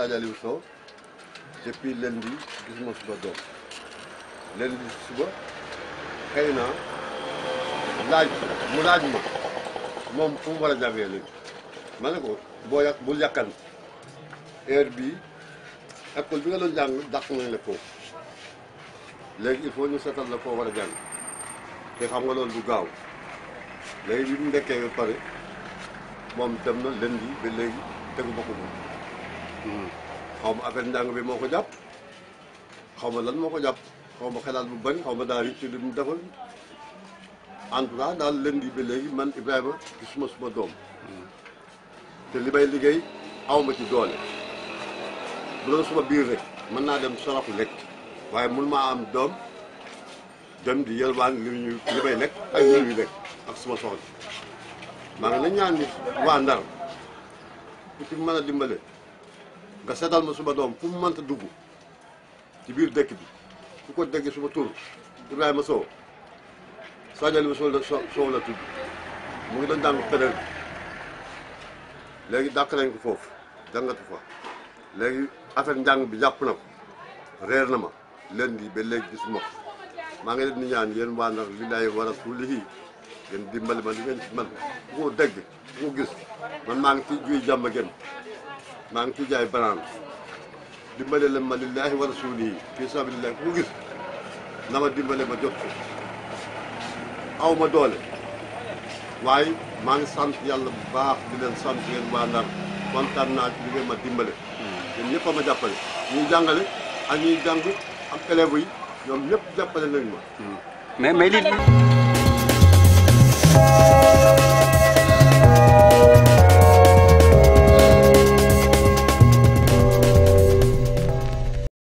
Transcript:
Sadio Aliou Sow depuis lundi gisuma suba doom lundi suba xëy na laaj mu laaj ma moom fu mu war a jàngee léegi ma ne ko boo yàq bul yàkkan heure bii école bi nga doon jàng dàq nañ la foofu léegi il faut ñu seetal la foo war a jàng te xam nga loolu du gaaw léegi bi mu ndekkee ba pare moom dem na lundi ba léegi tegu ma ko moom xaw ma affaire njàng bi moo ko jàpp xaw ma lan moo ko jàpp xaw ma xelaat bu bañ xaw ma daal ci li mu defal en tout cas daal lundi ba léegi man Ibrahima gisuma suma doom te li may liggéey awma ci doole bu doon suma biir rek mën naa dem saraxu lekk waaye mun maa am doom dem di yelwaan li ñu li may lekk ak li ñuy lekk ak suma soxla maa ngi la ñaan ni waa Ndar ku ci mën a dimbale nga seetal ma suma doom fu mu mënta dugg ci biir dëkk bi ku ko dégg suma tur Ibrahima Sow Sadio Aliou Sow la Sow la tudd mu ngi doon jàng pédal bi léegi dàq nañ ko foofu jàngatu fa léegi affaire njàng bi jàpp na ko reer na ma lundi ba léegi gisuma ko maa ngi leen di ñaan yéen waa Ndar lillaahi wa rasuulihi ngeen dimbali ma li ngeen ci man ku ko dégg ku ko gis man maa ngi ciy juy jàmm gën maa ngi ciy jaay banaan dimbale leen ma lillaahi wa rasuulihi fii sabilillahi ku ko gis na ma dimbale ma jot ko aw ma doole waaye maa ngi sant yàlla bu baax di leen sant yéen waa Ndar kontaan naa ci li ngeen ma dimbale yéen ñëpp a ma jàppale ñuy jàngale ak ñuy jàng ak élèves yi ñoom ñëpp jàppale nañ ma mais mais li